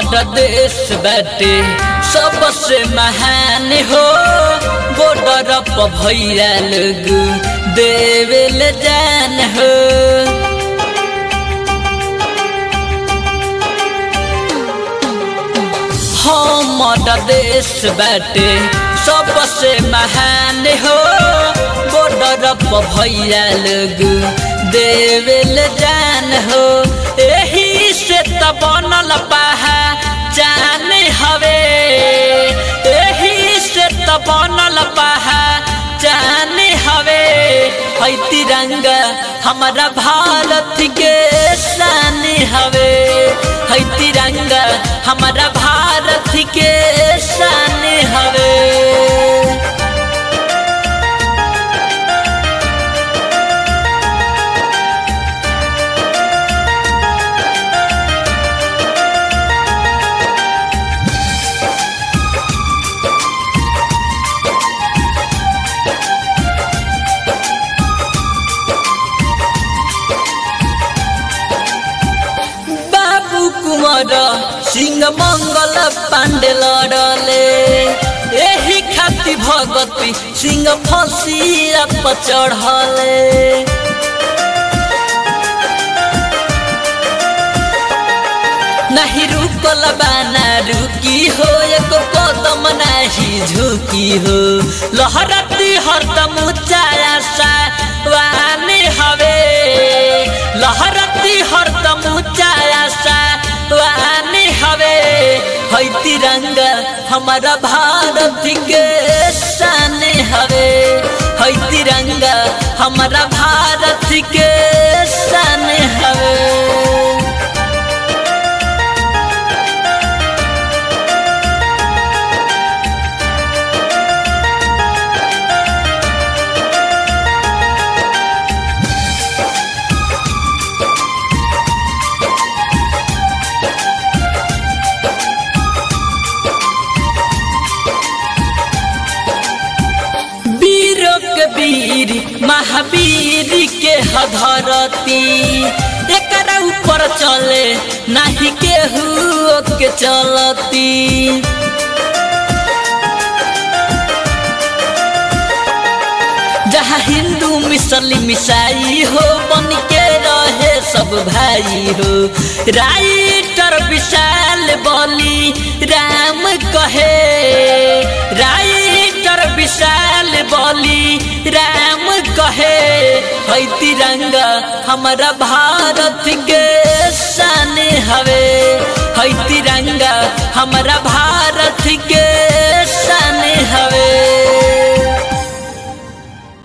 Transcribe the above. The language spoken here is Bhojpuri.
हमर देश बाटे सबसे महान हो बॉर्डर पर भैया लोग देवेल जान हो हमर देश बाटे सबसे महान हो बॉर्डर पर भैया लोग देवेल जान हो एही से त बनल पाहा जान हवे एही से त बनल पाहा जान हवे है तिरंगा हमारा भारत के शान हवे है तिरंगा हमारा भारत के शान हवे बाबू कुमार सिंह मंगल पांडे लड़ले एही खाती भगती सिंह फसिया पर चढ़ले नहीं रुकल बाना रुकी हो एक कदम नहीं झुकी हो लहरती हरदम ऊंचाया सा वाने हवे लहरती हरदम ऊंचाया सा वाने हवे है तिरंगा हमारा भारत के शान हवे है तिरंगा हमारा भारत के शान हवे वीरों के वीर महावीर के हधरती एकरा ऊपर चले नहीं केहू के चलती जहाँ हिंदू मुस्लिम ईसाई हो बन के रहे सब भाई हो राइटर विशाल बोली राम कहे राइटर विशाल बोली राम कहे है तिरंगा हमारा भारत के शान हवे है तिरंगा हमारा भारत